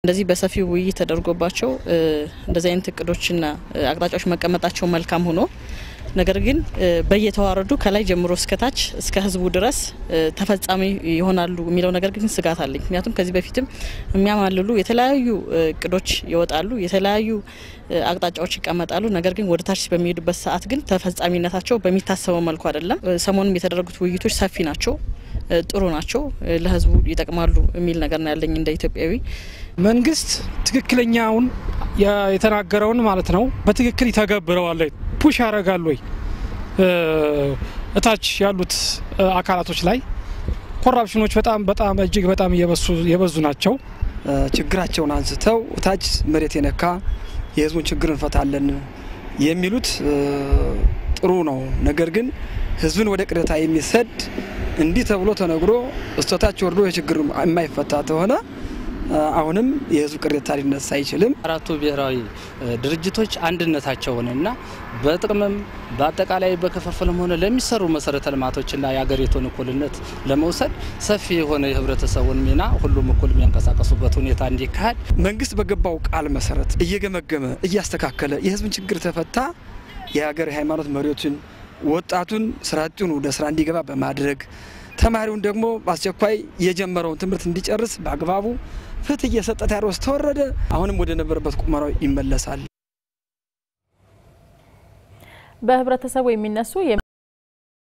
እንደዚህ በሰፊው ውይይት ተደርጎባቸው እንደዚህ አይነት እቅዶችና አቅጣጫዎች መቀመጣቸው መልካም ሆኖ ነገር ግን በየተዋረዱ ከላይ ጀምሮ እስከታች እስከ ህዝቡ ድረስ ተፈጻሚ ይሆናሉ የሚለው ነገር ግን ስጋት አለኝ። ምክንያቱም ከዚህ በፊትም የሚያማልሉ የተለያዩ እቅዶች ይወጣሉ፣ የተለያዩ አቅጣጫዎች ይቀመጣሉ። ነገር ግን ወደ ታች በሚሄዱበት ሰዓት ግን ተፈጻሚነታቸው በሚታሰበው መልኩ አይደለም። ሰሞኑም የተደረጉት ውይይቶች ሰፊ ናቸው፣ ጥሩ ናቸው፣ ለህዝቡ ይጠቅማሉ የሚል ነገር ነው ያለኝ እንደ ኢትዮጵያዊ። መንግስት ትክክለኛውን የተናገረውን ማለት ነው በትክክል ይተገብረዋል ወይ ፑሽ ያደርጋል ወይ እታች ያሉት አካላቶች ላይ ኮራፕሽኖች በጣም በጣም እጅግ በጣም የበዙ ናቸው። ችግራቸውን አንስተው እታች መሬት የነካ የህዝቡን ችግር እንፈታለን የሚሉት ጥሩ ነው። ነገር ግን ህዝብን ወደ ቅሬታ የሚሰድ እንዲህ ተብሎ ተነግሮ እስከታች ወርዶ የችግር የማይፈታ ከሆነ አሁንም የህዝብ ቅሬታ ሊነሳ አይችልም። አራቱ ብሔራዊ ድርጅቶች አንድነታቸውንና በጥቅምም በአጠቃላይ በክፍፍልም ሆነ ለሚሰሩ መሰረተ ልማቶችና የሀገሪቱን እኩልነት ለመውሰድ ሰፊ የሆነ የህብረተሰቡን ሚና ሁሉም እኩል የሚያንቀሳቀሱበት ሁኔታ እንዲካሄድ መንግስት በገባው ቃል መሰረት እየገመገመ እያስተካከለ የህዝብን ችግር ተፈታ የሀገር የሃይማኖት መሪዎችን ወጣቱን ስራ አጡን ወደ ስራ እንዲገባ በማድረግ ተማሪውን ደግሞ በአስቸኳይ የጀመረውን ትምህርት እንዲጨርስ በአግባቡ ፍትህ እየሰጠ ቴዎድሮስ ተወረደ አሁንም ወደ ነበረበት ቁመናው ይመለሳል። በህብረተሰቡ የሚነሱ